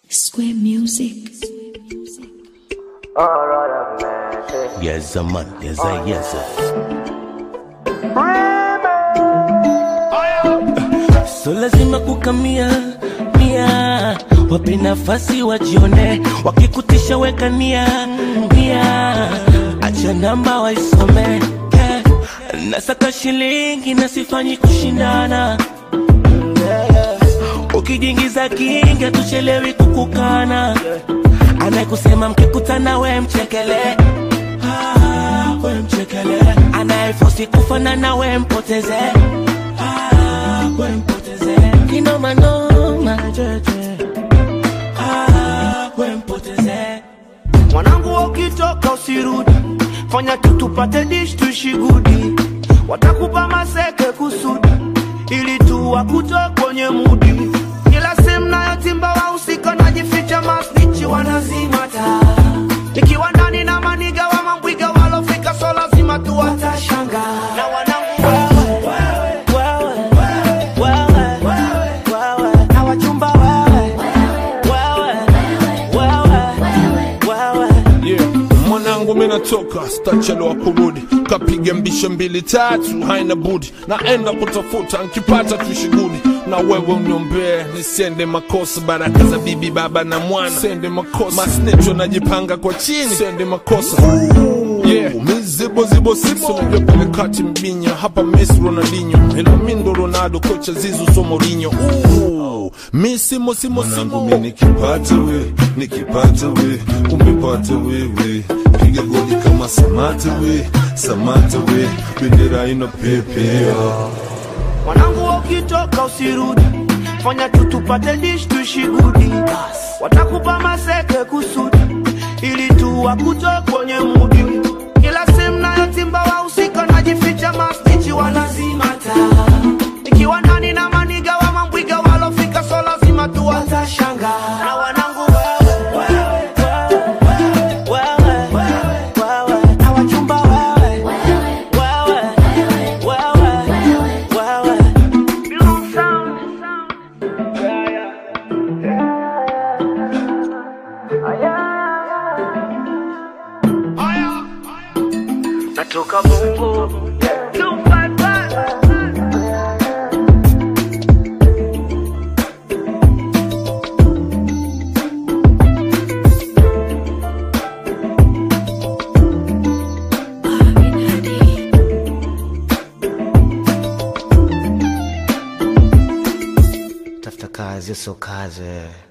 Square Music. Yes, a man, yes, a yes. a. So lazima kukamia mia, wape nafasi wajione, wakikutisha weka nia nia, acha namba waisome eh. Nasaka shilingi na sifanyi kushindana Ukijiingiza kinga tuchelewi kukukana Anayekusema mkikutana we mchekele ah, we mchekele Anayefosi kufanana we mpoteze ah, we mpoteze Kinoma noma jeje ah, we mpoteze mwanangu ukitoka usirudi fanya tu tupate dish tushigudi watakupa maseke kusudi ili tu wakutoe kwenye mudi kila sehemu nayotimba wahusika najificha masnichi wanazimata nikiwa ndani na maniga wa mambwiga walofika so lazima tu watashanga na wanangu wewe, wewe, wewe, wewe, wewe, na wachumba wewe, wewe, wewe, wewe. Yeah. Mwanangu mimi natoka stachelewa kurudi, kapiga mbishe mbili tatu, haina budi, naenda kutafuta nkipata tushigudi na wewe uniombee nisiende makosa, baraka za bibi baba na mwana sende makosa, masnecho najipanga kwa chini sende makosa Yeah. mizibo zibo sibo unajua pale kati mbinya hapa Messi Ronaldinho ila mi ndo Ronaldo kocha Zizu so Mourinho Ooh. mi simo simo mwanangu simo mi nikipata we nikipata we umepata wewe piga goli kama samata we samata we bendera inapepea mwanangu ukitoka usirudi fanya tu tupate dish tushigudi watakupa maseke kusudi ili tu wakutoe kwenye mudi kila sehemu nayotimba wahusika najificha mastichi wanazimata ikiwa ndani na maniga wa mambwiga walofika so lazima tu watashanga na wanangu wewe, wewe, wewe, wewe, wewe, na wachumba wewe, wewe, wewe, wewe. Natoka Bongo tafuta kazi, sio kazi.